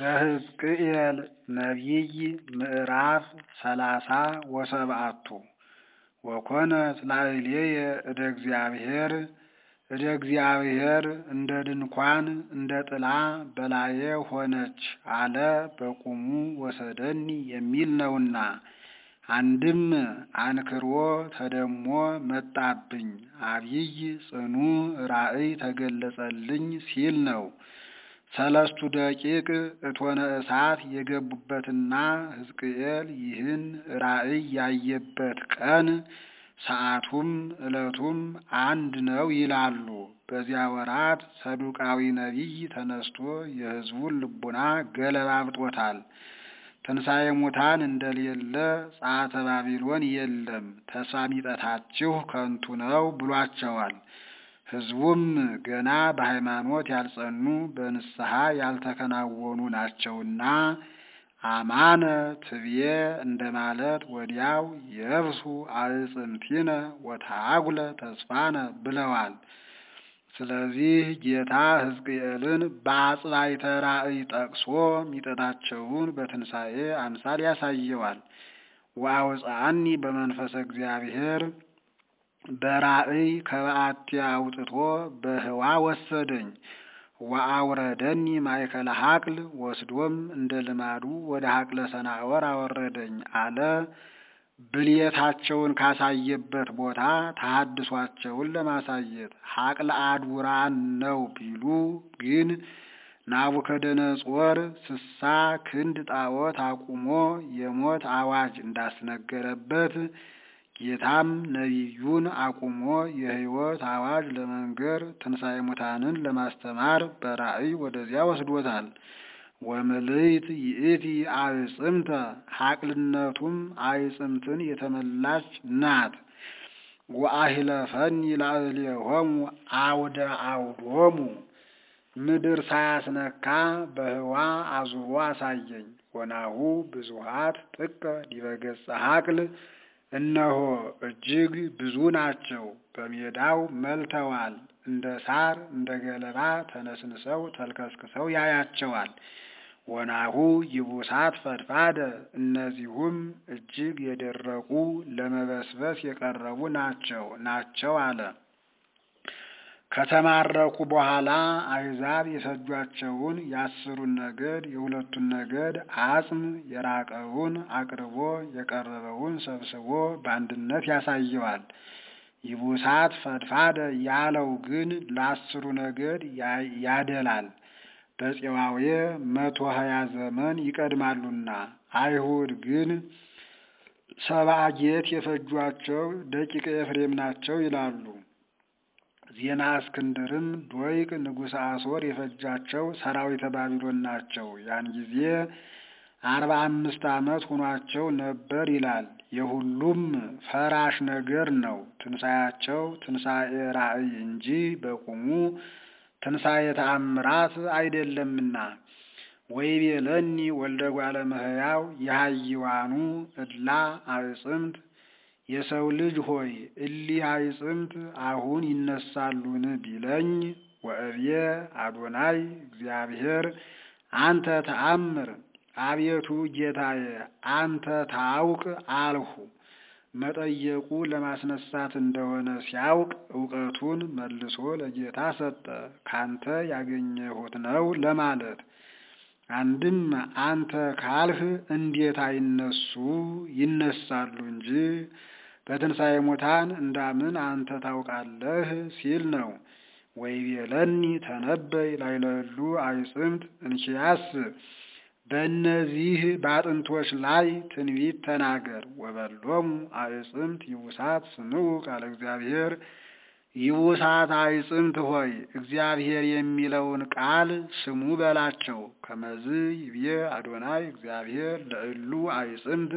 ዘሕዝቅኤል ነቢይ ምዕራፍ ሰላሳ ወሰብዓቱ ወኮነት ላዕሌየ እደ እግዚአብሔር እደ እግዚአብሔር እንደ ድንኳን እንደ ጥላ በላዬ ሆነች አለ በቁሙ ወሰደኒ የሚል ነውና። አንድም አንክሮ ተደሞ መጣብኝ አብይ ጽኑ ራእይ ተገለጸልኝ ሲል ነው። ሰለስቱ ደቂቅ እቶነ እሳት የገቡበትና ሕዝቅኤል ይህን ራእይ ያየበት ቀን ሰዓቱም ዕለቱም አንድ ነው ይላሉ። በዚያ ወራት ሰዱቃዊ ነቢይ ተነስቶ የሕዝቡን ልቡና ገለባብጦታል። ትንሣኤ ሙታን እንደሌለ ጸአተ ባቢሎን የለም፣ ተስፋ ሚጠታችሁ ከንቱ ነው ብሏቸዋል። ሕዝቡም ገና በሃይማኖት ያልጸኑ በንስሐ ያልተከናወኑ ናቸውና አማነ ትብዬ እንደማለት ወዲያው የብሱ አዕጽምቲነ ወተአጉለ ተስፋነ ብለዋል። ስለዚህ ጌታ ሕዝቅኤልን በአጽባይተ ራእይ ጠቅሶ ሚጠታቸውን በትንሣኤ አምሳል ያሳየዋል። ወአውፅአኒ በመንፈሰ እግዚአብሔር በራእይ ከበዓቲ አውጥቶ በህዋ ወሰደኝ። ወአውረደኒ ማእከለ ሀቅል ወስዶም እንደ ልማዱ ወደ ሀቅለ ሰናዖር አወረደኝ አለ። ብልየታቸውን ካሳየበት ቦታ ተሐድሷቸውን ለማሳየት ሀቅለ አድቡራን ነው ቢሉ ግን ናቡከደነጾር ስሳ ክንድ ጣዖት አቁሞ የሞት አዋጅ እንዳስነገረበት ጌታም ነቢዩን አቁሞ የሕይወት አዋጅ ለመንገር ትንሣኤ ሙታንን ለማስተማር በራእይ ወደዚያ ወስዶታል። ወምልዕት ይእቲ አዕጽምተ ሀቅልነቱም አዕጽምትን የተመላች ናት። ወአሂለፈኒ ላዕሌሆሙ አውደ አውዶሙ ምድር ሳያስነካ በህዋ አዙሮ አሳየኝ። ወናሁ ብዙሃት ጥቀ ዲበ ገጸ ሀቅል እነሆ እጅግ ብዙ ናቸው፣ በሜዳው መልተዋል። እንደ ሳር እንደ ገለባ ተነስንሰው ተልከስክሰው ያያቸዋል። ወናሁ ይቡሳት ፈድፋደ እነዚሁም እጅግ የደረቁ ለመበስበስ የቀረቡ ናቸው ናቸው አለ። ከተማረኩ በኋላ አሕዛብ የሰጇቸውን የአስሩን ነገድ የሁለቱን ነገድ አጽም የራቀውን አቅርቦ የቀረበውን ሰብስቦ በአንድነት ያሳየዋል። ይቡሳት ፈድፋደ ያለው ግን ለአስሩ ነገድ ያደላል። በፄዋዌ መቶ ሀያ ዘመን ይቀድማሉና አይሁድ ግን ሰብአ ጌት የፈጇቸው ደቂቀ ኤፍሬም ናቸው ይላሉ። ዜና እስክንድርም ዶይቅ ንጉሠ አሶር የፈጃቸው ሰራዊተ ባቢሎን ናቸው። ያን ጊዜ አርባ አምስት ዓመት ሆኗቸው ነበር ይላል። የሁሉም ፈራሽ ነገር ነው። ትንሣኤያቸው ትንሣኤ ራእይ እንጂ በቁሙ ትንሣኤ ተአምራት አይደለምና። ወይቤለኒ ወልደ እጓለ እመሕያው የሃይዋኑ እድላ አዕጽምት የሰው ልጅ ሆይ እሊህ አዕጽምት አሁን ይነሳሉን ቢለኝ፣ ወእብየ አዶናይ እግዚአብሔር አንተ ተአምር፣ አቤቱ ጌታዬ አንተ ታውቅ አልሁ። መጠየቁ ለማስነሳት እንደሆነ ሲያውቅ እውቀቱን መልሶ ለጌታ ሰጠ። ካንተ ያገኘሁት ነው ለማለት አንድም አንተ ካልህ እንዴት አይነሱ ይነሳሉ እንጂ በትንሣኤ ሙታን እንዳምን አንተ ታውቃለህ ሲል ነው። ወይቤለኒ ተነበይ ላይለሉ አዕጽምት እንኪያስ በእነዚህ በአጥንቶች ላይ ትንቢት ተናገር። ወበሎሙ አዕጽምት ይቡሳት ስምዑ ቃለ እግዚአብሔር ይቡሳት አዕጽምት ሆይ እግዚአብሔር የሚለውን ቃል ስሙ በላቸው። ከመዝ ይብዬ አዶናይ እግዚአብሔር ለእሉ አዕጽምት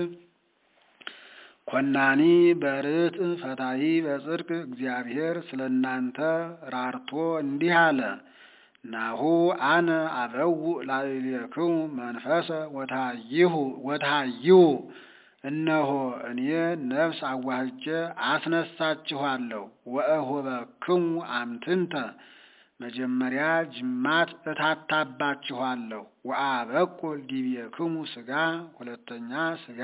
ኮናኒ በርት ፈታሂ በጽድቅ እግዚአብሔር ስለ እናንተ ራርቶ እንዲህ አለ። ናሁ አነ አበውእ ላዕሌክሙ መንፈሰ ወትሃይሁ እነሆ እኔ ነፍስ አዋህጀ አስነሳችኋለሁ። ወእሁበክሙ አምትንተ መጀመሪያ ጅማት እታታባችኋለሁ። ወአበቁል ዲቤክሙ ሥጋ ሁለተኛ ሥጋ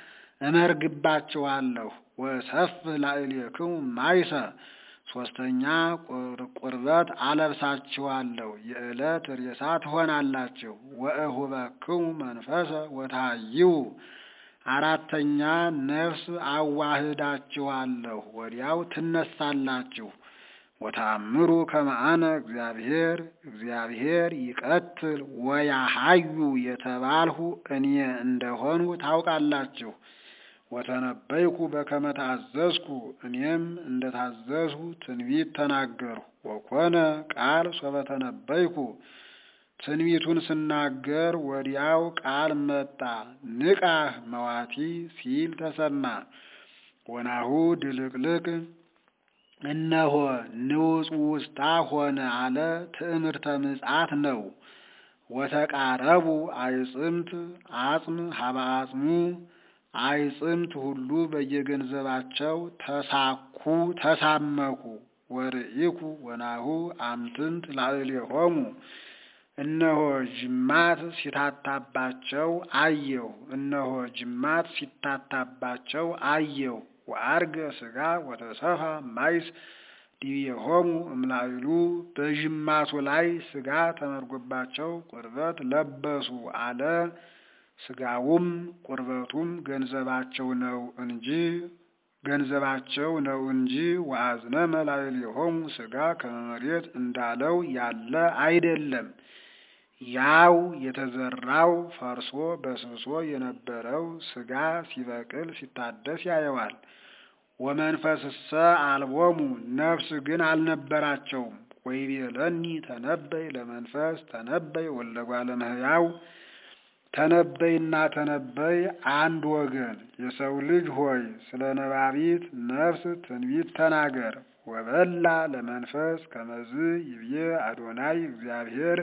እመርግባችኋለሁ። ወሰፍህ ላዕሌክሙ ማይሰ ሶስተኛ ቁርበት አለብሳችኋለሁ። የዕለት ሬሳ ትሆናላችሁ። ወእሁበክሙ መንፈሰ ወታሃይው አራተኛ ነፍስ አዋህዳችኋለሁ። ወዲያው ትነሳላችሁ። ወታምሩ ከመአነ እግዚአብሔር እግዚአብሔር ይቀትል ወያሃዩ የተባልሁ እኔ እንደሆኑ ታውቃላችሁ። ወተነበይኩ በከመ ታዘዝኩ እኔም እንደ ታዘዝሁ ትንቢት ተናገርሁ። ወኮነ ቃል ሶበ ተነበይኩ ትንቢቱን ስናገር ወዲያው ቃል መጣ። ንቃህ መዋቲ ሲል ተሰማ። ወናሁ ድልቅልቅ እነሆ ንውፅ ውስጣ ሆነ አለ። ትዕምርተ ምጽአት ነው። ወተቃረቡ አይጽምት አጽም ሀበ አጽሙ አይጽምት ሁሉ በየገንዘባቸው ተሳኩ ተሳመኩ። ወርኢኩ ወናሁ አምትንት ላዕሌሆሙ እነሆ ጅማት ሲታታባቸው አየሁ። እነሆ ጅማት ሲታታባቸው አየሁ። ወአርገ ሥጋ ወተሰፋ ማይስ ዲቤሆሙ እምላዕሉ በጅማቱ ላይ ሥጋ ተመርጎባቸው ቁርበት ለበሱ አለ። ሥጋውም ቁርበቱም ገንዘባቸው ነው እንጂ ገንዘባቸው ነው እንጂ ወአዝነ መላዕሌሆሙ ሥጋ ከመ መሬት እንዳለው ያለ አይደለም። ያው የተዘራው ፈርሶ በስብሶ የነበረው ሥጋ ሲበቅል ሲታደስ ያየዋል። ወመንፈስሰ አልቦሙ ነፍስ ግን አልነበራቸውም። ወይቤለኒ ተነበይ ለመንፈስ ተነበይ ወልደ እጓለ እመሕያው ተነበይና ተነበይ አንድ ወገን። የሰው ልጅ ሆይ ስለ ነባቢት ነፍስ ትንቢት ተናገር። ወበላ ለመንፈስ ከመዝ ይብዬ አዶናይ እግዚአብሔር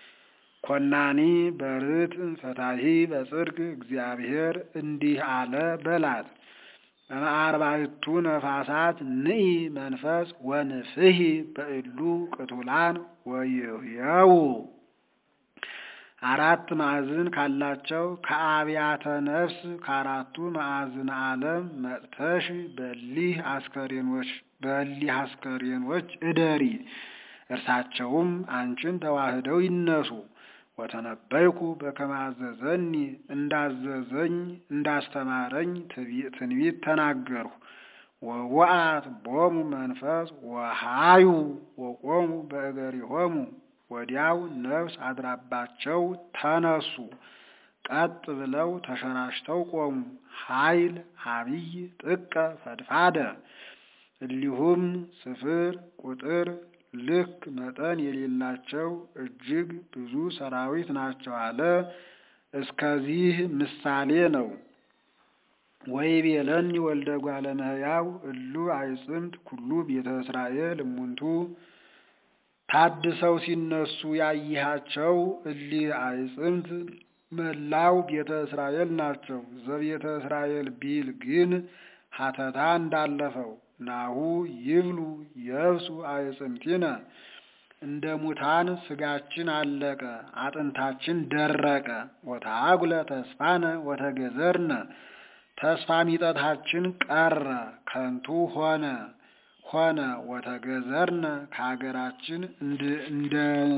ኮናኒ በርት ፈታሂ በጽድቅ እግዚአብሔር እንዲህ አለ በላት። በአርባዕቱ ነፋሳት ንኢ መንፈስ ወንፍሂ በእሉ ቅቱላን ወይህየው አራት ማዕዝን ካላቸው ከአብያተ ነፍስ ከአራቱ ማዕዝን ዓለም መጥተሽ በሊህ አስከሬኖች በሊህ አስከሬኖች እደሪ፣ እርሳቸውም አንቺን ተዋህደው ይነሱ። ወተነበይኩ በከመ አዘዘኒ እንዳዘዘኝ እንዳስተማረኝ ትንቢት ተናገርሁ። ወወአት ቦሙ መንፈስ ወሃዩ ወቆሙ በእገሪሆሙ ወዲያው ነፍስ አድራባቸው ተነሱ፣ ቀጥ ብለው ተሸራሽተው ቆሙ። ኃይል አብይ ጥቀ ፈድፋደ እሊሁም ስፍር ቁጥር ልክ መጠን የሌላቸው እጅግ ብዙ ሰራዊት ናቸው አለ። እስከዚህ ምሳሌ ነው። ወይቤለኒ ወልደ እጓለ እመሕያው እሉ አይጽምት ኩሉ ቤተ እስራኤል እሙንቱ ታድሰው ሲነሱ ያይሃቸው እሊህ አይጽምት መላው ቤተ እስራኤል ናቸው። ዘቤተ እስራኤል ቢል ግን ሀተታ እንዳለፈው ናሁ ይብሉ የብሱ አይጽምቲነ እንደ ሙታን ስጋችን አለቀ፣ አጥንታችን ደረቀ። ወተአጉለ ተስፋነ ወተገዘርነ ተስፋ ሚጠታችን ቀረ፣ ከንቱ ሆነ ሆነ። ወተገዘርነ ከሀገራችን እንደ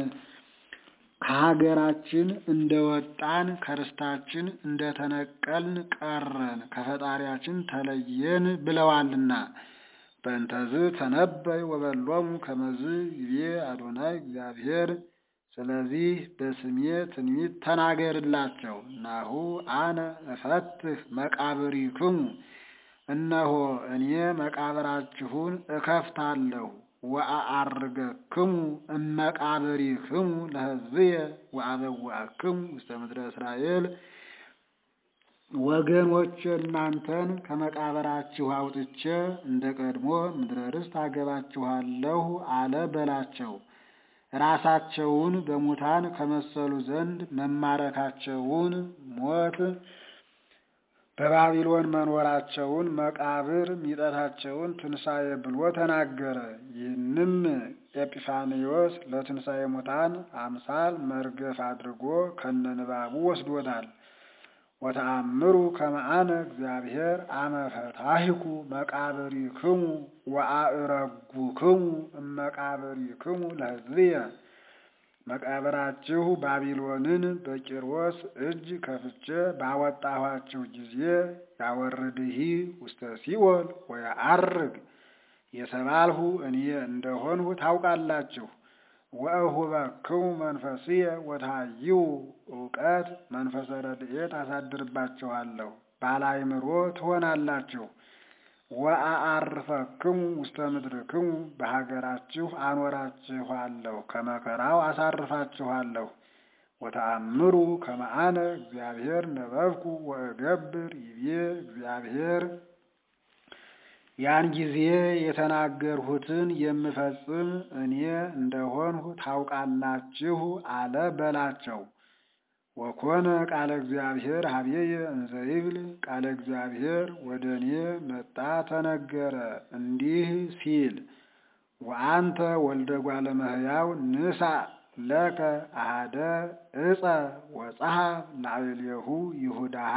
ከሀገራችን እንደ ወጣን ከርስታችን እንደ ተነቀልን ቀረን፣ ከፈጣሪያችን ተለየን ብለዋልና። በእንተዝ ተነበይ ወበሎሙ ከመዝ ይቤ አዶናይ እግዚአብሔር። ስለዚህ በስሜ ትንቢት ተናገርላቸው። ናሁ አነ እፈትህ መቃብሪክሙ፣ እነሆ እኔ መቃብራችሁን እከፍታለሁ። ወአዐርገክሙ እመቃብሪክሙ ለሕዝብየ ወአበዋክሙ ውስተ ምድረ እስራኤል ወገኖች እናንተን ከመቃብራችሁ አውጥቼ እንደ ቀድሞ ምድረ ርስት አገባችኋለሁ አለ በላቸው። ራሳቸውን በሙታን ከመሰሉ ዘንድ መማረካቸውን ሞት በባቢሎን መኖራቸውን መቃብር ሚጠታቸውን ትንሣኤ ብሎ ተናገረ። ይህንም ኤጲፋንዮስ ለትንሣኤ ሙታን አምሳል መርገፍ አድርጎ ከነንባቡ ወስዶታል። ወተአምሩ ከመአነ እግዚአብሔር አመ ፈታሂኩ መቃብሪክሙ ወአእረጉክሙ እመቃብሪክሙ ለሕዝብየ መቃብራችሁ ባቢሎንን በቂሮስ እጅ ከፍቼ ባወጣኋችሁ ጊዜ ያወርድሂ ውስተ ሲኦል ወየዐርግ የተባልሁ እኔ እንደሆንሁ ታውቃላችሁ። ወእሁበክሙ መንፈስየ ወታይዩ እውቀት መንፈሰ ረድኤት አሳድርባችኋለሁ፣ ባለአእምሮ ትሆናላችሁ። ወአአርፈክሙ ውስተ ምድርክሙ በሀገራችሁ አኖራችኋለሁ፣ ከመከራው አሳርፋችኋለሁ። ወተአምሩ ከመአነ እግዚአብሔር ነበብኩ ወእገብር ይቤ እግዚአብሔር ያን ጊዜ የተናገርሁትን የምፈጽም እኔ እንደሆንሁ ታውቃላችሁ አለ በላቸው። ወኮነ ቃለ እግዚአብሔር ሀቤየ እንዘ ይብል ቃለ እግዚአብሔር ወደ እኔ መጣ ተነገረ እንዲህ ሲል ወአንተ ወልደ እጓለ እመሕያው ንሣእ ለከ አሐደ ዕፀ ወጸሐፍ ላዕሌሁ ይሁዳሃ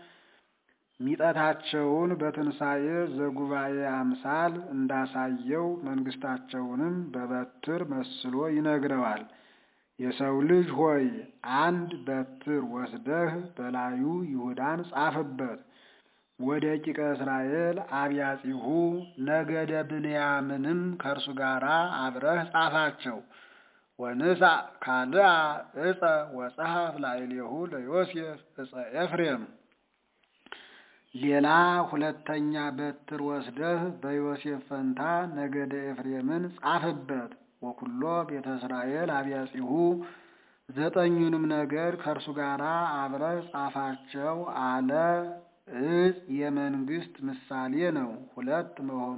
ሚጠታቸውን በትንሣኤ ዘጉባኤ አምሳል እንዳሳየው መንግሥታቸውንም በበትር መስሎ ይነግረዋል። የሰው ልጅ ሆይ አንድ በትር ወስደህ በላዩ ይሁዳን ጻፍበት። ወደ ቂቀ እስራኤል አብያጺሁ ነገደ ብንያምንም ከእርሱ ጋር አብረህ ጻፋቸው። ወንሣእ ካልአ ዕፀ ወጸሐፍ ላዕሌሁ ለዮሴፍ ዕፀ ኤፍሬም ሌላ ሁለተኛ በትር ወስደህ በዮሴፍ ፈንታ ነገደ ኤፍሬምን ጻፍበት። ወኩሎ ቤተ እስራኤል አብያጺሁ ዘጠኙንም ነገር ከእርሱ ጋር አብረህ ጻፋቸው አለ። ዕፅ የመንግስት ምሳሌ ነው። ሁለት መሆኑ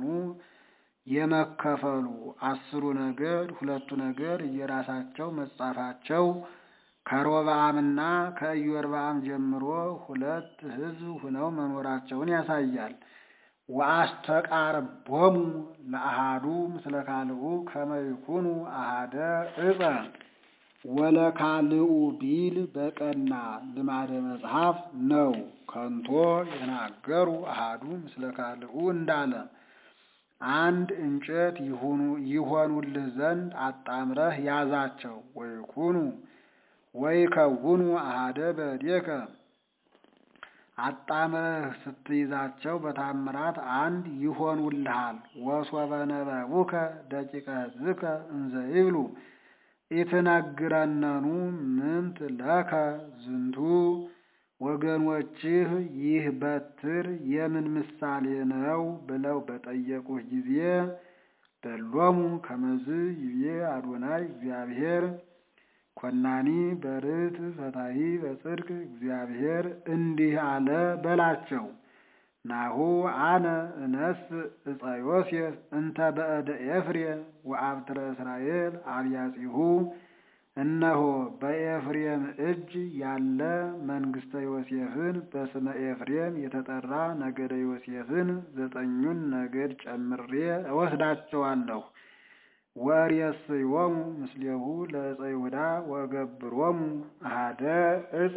የመከፈሉ አስሩ ነገድ ሁለቱ ነገድ እየራሳቸው መጻፋቸው ከሮብዓምና ከኢዮርብዓም ጀምሮ ሁለት ሕዝብ ሁነው መኖራቸውን ያሳያል። ወአስተቃርቦሙ ለአሃዱ ምስለ ካልኡ ከመ ይኩኑ አሃደ ዕፀ ወለካልኡ ቢል በቀና ልማደ መጽሐፍ ነው። ከንቶ የተናገሩ አሃዱ ምስለ ካልኡ እንዳለ አንድ እንጨት ይሆኑልህ ዘንድ አጣምረህ ያዛቸው። ወይኩኑ ወይከውኑ አሃደ በእዴከ አጣምረህ ስትይዛቸው በታምራት አንድ ይሆኑልሃል። ወሶበ ነበቡከ ደቂቀ ሕዝብከ እንዘ ይብሉ ኢትነግረነኑ ምንት ለከ ዝንቱ ወገኖችህ ይህ በትር የምን ምሳሌ ነው ብለው በጠየቁህ ጊዜ በሎሙ ከመዝ ይቤ አዶናይ እግዚአብሔር ኮናኒ በርት ፈታሂ በጽድቅ እግዚአብሔር እንዲህ አለ በላቸው። ናሁ አነ እነስ ዕፀ ዮሴፍ እንተ በእደ ኤፍሬም ወአብትረ እስራኤል አብያጺሁ እነሆ በኤፍሬም እጅ ያለ መንግሥተ ዮሴፍን በስመ ኤፍሬም የተጠራ ነገደ ዮሴፍን ዘጠኙን ነገድ ጨምሬ እወስዳቸዋለሁ። ወርእየስዮሙ ምስሌሁ ለዕፀ ይሁዳ ወገብሮሙ አሃደ ዕፀ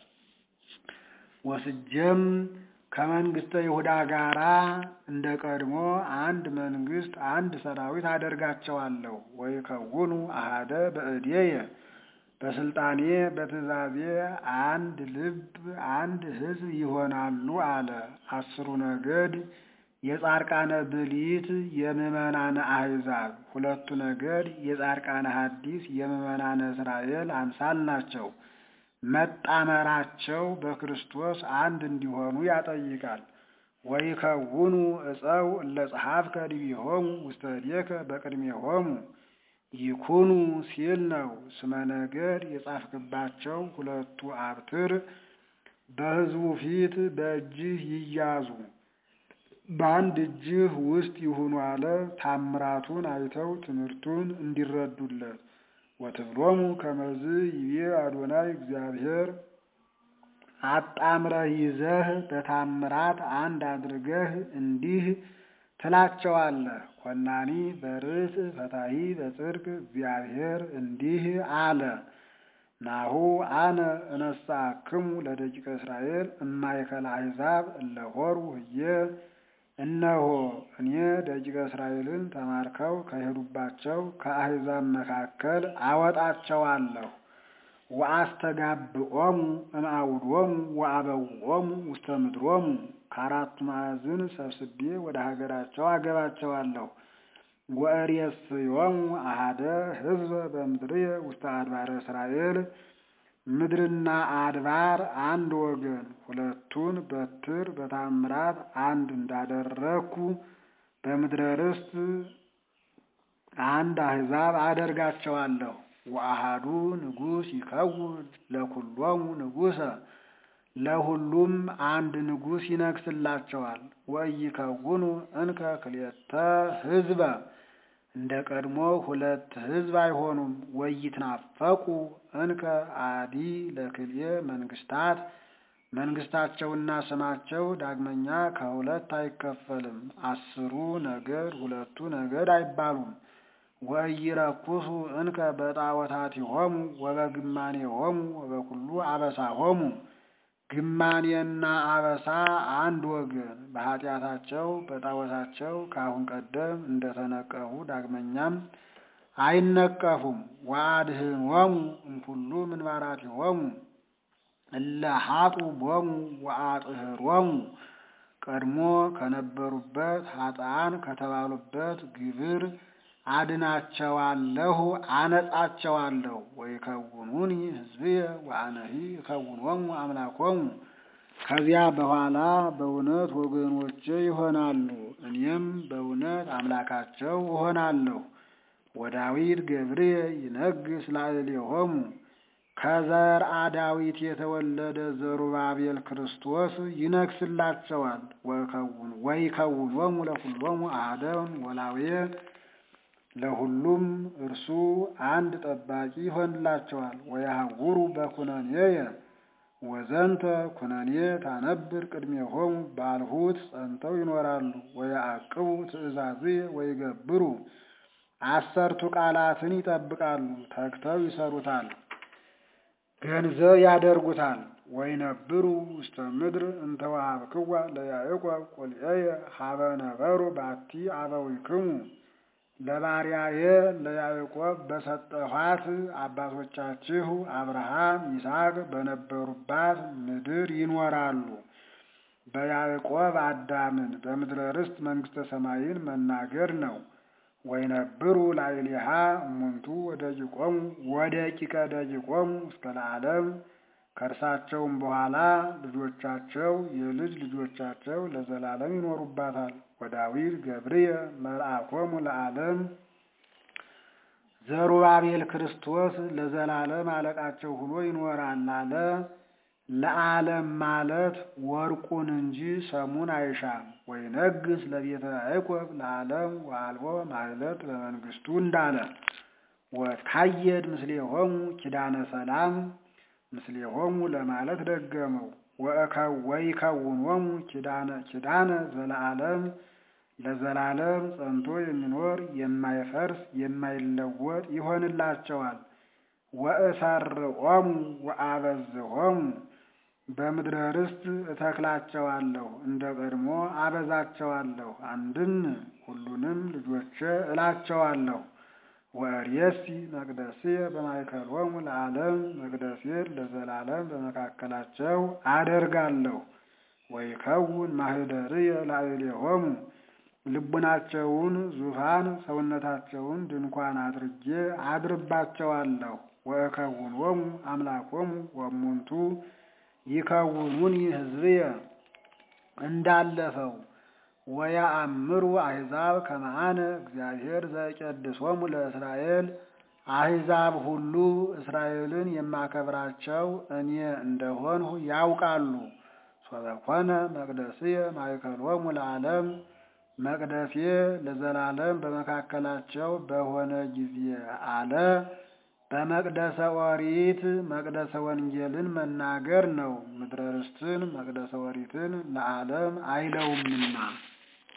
ወስጀም ከመንግሥተ ይሁዳ ጋራ እንደ ቀድሞ አንድ መንግሥት አንድ ሰራዊት አደርጋቸዋለሁ። ወይከውኑ አሃደ በእዴየ በስልጣኔ በትእዛዜ አንድ ልብ አንድ ሕዝብ ይሆናሉ አለ። አስሩ ነገድ የጻርቃነ ብሊት የምዕመናነ አሕዛብ፣ ሁለቱ ነገድ የጻርቃነ ሐዲስ የምዕመናነ እስራኤል አምሳል ናቸው። መጣመራቸው በክርስቶስ አንድ እንዲሆኑ ያጠይቃል። ወይከውኑ ዕፀው እለ ጸሐፍከ ዲቢሆሙ ውስተ እዴከ በቅድሜሆሙ ይኩኑ ሲል ነው። ስመ ነገድ የጻፍክባቸው ሁለቱ አብትር በሕዝቡ ፊት በእጅህ ይያዙ በአንድ እጅህ ውስጥ ይሁኑ አለ። ታምራቱን አይተው ትምህርቱን እንዲረዱለት ወትብሎሙ ከመዝ ይቤ አዶናይ እግዚአብሔር አጣምረህ ይዘህ በታምራት አንድ አድርገህ እንዲህ ትላቸዋለህ። ኮናኒ በርትዕ ፈታሒ በጽድቅ እግዚአብሔር እንዲህ አለ። ናሁ አነ እነሣእክሙ ለደቂቀ እስራኤል እማእከለ አሕዛብ እለ ሖሩ ህዬ እነሆ እኔ ደቂቀ እስራኤልን ተማርከው ከሄዱባቸው ከአሕዛብ መካከል አወጣቸዋለሁ። ወአስተጋብኦሙ እምአውዶሙ ወአበውኦሙ ውስተ ምድሮሙ ከአራቱ ማዕዝን ሰብስቤ ወደ ሀገራቸው አገባቸዋለሁ። ወእሬስዮሙ አሐደ ሕዝበ በምድርየ ውስተ አድባረ እስራኤል ምድርና አድባር አንድ ወገን ሁለቱን በትር በታምራት አንድ እንዳደረግኩ በምድረ ርስት አንድ አሕዛብ አደርጋቸዋለሁ። ወአሐዱ ንጉሥ ይከውን ለኩሎሙ ንጉሠ ለሁሉም አንድ ንጉሥ ይነግስላቸዋል። ወኢይከውኑ እንከ ክልኤተ ሕዝበ እንደ ቀድሞ ሁለት ሕዝብ አይሆኑም። ወኢይትናፈቁ እንከ አዲ ለክልኤ መንግስታት መንግስታቸውና ስማቸው ዳግመኛ ከሁለት አይከፈልም። አስሩ ነገድ ሁለቱ ነገድ አይባሉም። ወኢይረኩሱ እንከ በጣዖታቲሆሙ ወበግማኔሆሙ ወበኩሉ አበሳሆሙ ግማኔና አበሳ አንድ ወገን በኃጢአታቸው በጣዖታቸው ከአሁን ቀደም እንደተነቀፉ ዳግመኛም አይነቀፉም። ወአድኅኖሙ እምኩሉ ምንባራቲሆሙ እለ ሀጡ ቦሙ ወአጥህሮሙ ቀድሞ ከነበሩበት ኃጥአን ከተባሉበት ግብር አድናቸዋለሁ፣ አነጻቸዋለሁ። ወይከውኑኒ ሕዝብየ ወአነሂ እከውኖሙ አምላኮሙ ከዚያ በኋላ በእውነት ወገኖቼ ይሆናሉ፣ እኔም በእውነት አምላካቸው እሆናለሁ። ወዳዊት ገብርየ ይነግስ ላዕሌሆሙ ከዘርአ ዳዊት የተወለደ ዘሩባቤል ክርስቶስ ይነግስላቸዋል። ወይከውኖሙ ለኩሎሙ አሐደን ወላዌ ለሁሉም እርሱ አንድ ጠባቂ ይሆንላቸዋል። ወያሐውሩ በኩነኔየ ወዘንተ ኩነኔ ታነብር ቅድሜሆሙ ባልሁት ጸንተው ይኖራሉ። ወያዕቅቡ ትእዛዝየ ወይገብሩ አሰርቱ ቃላትን ይጠብቃሉ፣ ተግተው ይሰሩታል፣ ገንዘብ ያደርጉታል። ወይነብሩ ውስተ ምድር እንተ ወሀብክዋ ለያዕቆብ ቁልኤየ ሀበ ነበሩ ባቲ አበዊክሙ ለባሪያዬ ለያዕቆብ በሰጠኋት አባቶቻችሁ አብርሃም ይስሐቅ በነበሩባት ምድር ይኖራሉ። በያዕቆብ አዳምን በምድረ ርስት መንግሥተ ሰማይን መናገር ነው። ወይነብሩ ላዕሌሃ እሙንቱ ወደቂቆሙ ወደቂቀ ደቂቆሙ እስከ ለዓለም ከእርሳቸውም በኋላ ልጆቻቸው የልጅ ልጆቻቸው ለዘላለም ይኖሩባታል። ወዳዊት ገብርየ መልአኮሙ ለዓለም ዘሩባቤል ክርስቶስ ለዘላለም አለቃቸው ሆኖ ይኖራል አለ። ለዓለም ማለት ወርቁን እንጂ ሰሙን አይሻም። ወይነግስ ለቤተ ያዕቆብ ለዓለም ወአልቦ ማህለት በመንግስቱ እንዳለ ወታየድ ምስሌሆሙ ኪዳነ ሰላም ምስሌሆሙ ለማለት ደገመው። ወይከውኖሙ ኪዳነ ኪዳነ ዘለዓለም ለዘላለም ጸንቶ የሚኖር የማይፈርስ የማይለወጥ ይሆንላቸዋል። ወእሰርዖሙ ወአበዝሖሙ በምድረ ርስት እተክላቸዋለሁ፣ እንደ ቀድሞ አበዛቸዋለሁ። አንድም ሁሉንም ልጆቼ እላቸዋለሁ። ወእሬሲ መቅደስየ በማእከሎሙ ለዓለም መቅደሴን ለዘላለም በመካከላቸው አደርጋለሁ። ወይከውን ማህደርየ ላዕሌሆሙ ልቡናቸውን ዙፋን ሰውነታቸውን ድንኳን አድርጌ አድርባቸዋለሁ። ወእከውኖሙ አምላኮሙ ወእሙንቱ ይከውኑኒ ሕዝብየ እንዳለፈው ወያአምሩ አሕዛብ ከመአነ እግዚአብሔር ዘቀድሶሙ ለእስራኤል አሕዛብ ሁሉ እስራኤልን የማከብራቸው እኔ እንደሆንሁ ያውቃሉ። ሶበኮነ መቅደስየ ማእከሎሙ ለዓለም መቅደሴ ለዘላለም በመካከላቸው በሆነ ጊዜ አለ። በመቅደሰ ኦሪት መቅደሰ ወንጌልን መናገር ነው። ምድረ ርስትን መቅደሰ ኦሪትን ለዓለም አይለውምና